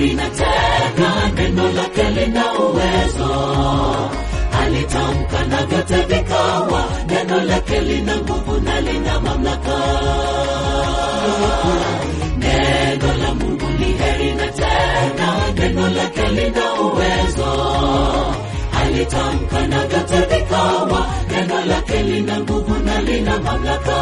heri na tena neno lake lina uwezo alitamka na vyote vikawa neno lake lina nguvu na lina mamlaka neno la mungu ni heri na tena neno lake lina uwezo alitamka na vyote vikawa neno lake lina nguvu na lina mamlaka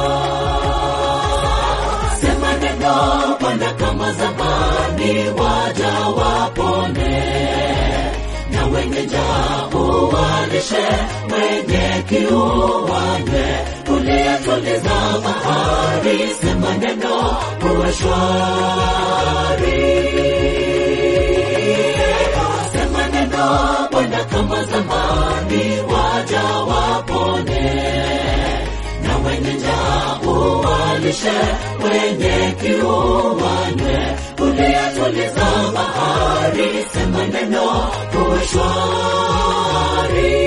sema neno bwana kama zamani waja wapone na wenye njaa uwalishe wenye kiu wanywe uliyatuliza bahari sema neno uwe shwari sema neno bwana kama zamani waja wapone na wenye njaa uwalishe wenye kiu wanywe uliyatuliza bahari sema neno uwe shwari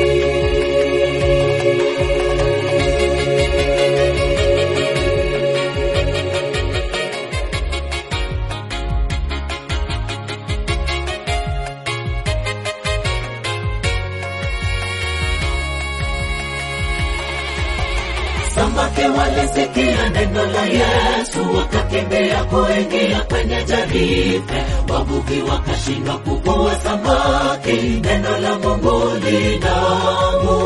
samaki walisikia neno la yesu wakakimbia kuingia kwenye jarife wavuvi wakashindwa kuvua samaki neno la mungu linamu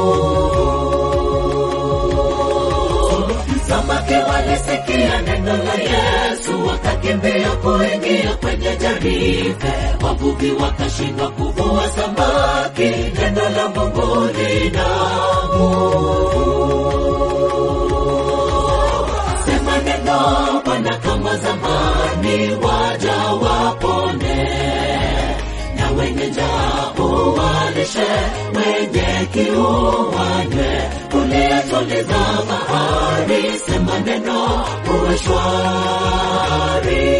samaki walisikia neno la yesu wakakimbia kuingia kwenye jarife wavuvi wakashindwa kuvua samaki neno la mungu linamu sema neno bwana kama zamani waja wapone na wenye njaa uwalishe wenye kiu wanywe uliyatuliza bahari sema neno uwe shwari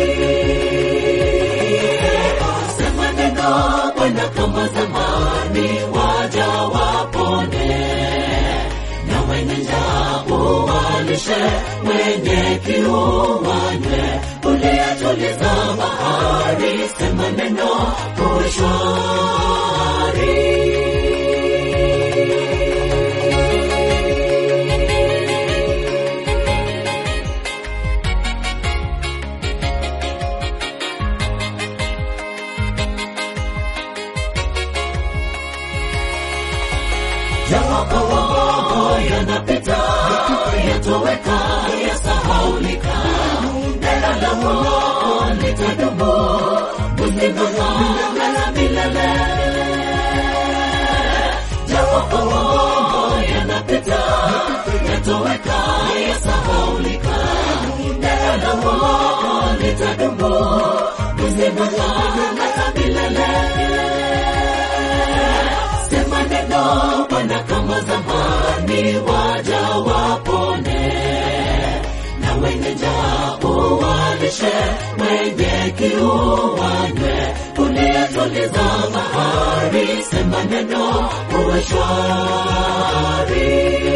sema neno bwana kama zamani waja wapone na wenye njaa uwalishe wenye kiu wanywe uliyatuliza bahari sema neno uwe shwari Yawapo yanapita, yatoweka, yasahaulika. Neno la Mungu litadumu, uzima wa milele. Yawapo yanapita, yatoweka, yasahaulika. Neno la Mungu litadumu, uzima wa milele sema neno bwana kama zamani waja wapone na wenye njaa uwalishe wenye kiu wanywe uliyatuliza bahari sema neno uwe shwari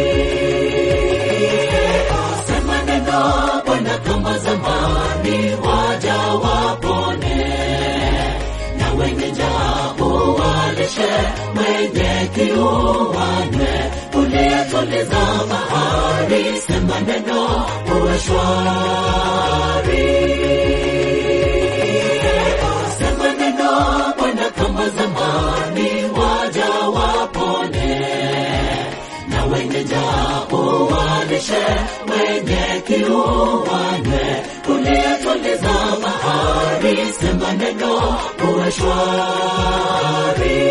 sema neno bwana kama zamani waja wapone na wenye njaa uwalishe wenye kiu wanywe uliyatuliza bahari sema neno uwe shwari sema neno bwana kama zamani waja wapone na wenye njaa uwalishe wenye kiu wanywe uliyatuliza bahari sema neno uwe shwari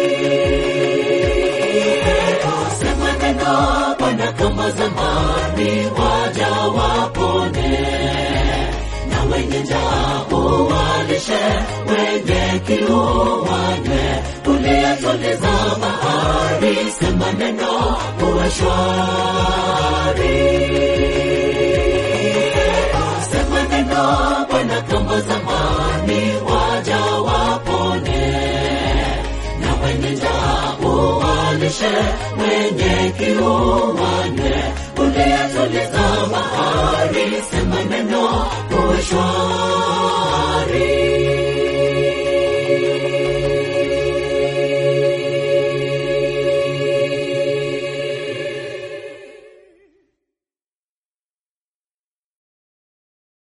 sema neno bwana kama zamani waja wapone na wenye njaa uwalishe wenye kiu wanywe uliyatuliza bahari sema neno uwe shwari sema neno bwana kama zamani waja wapone na wenye njaa uwalishe wenye kiu wanywe uliyatuliza bahari sema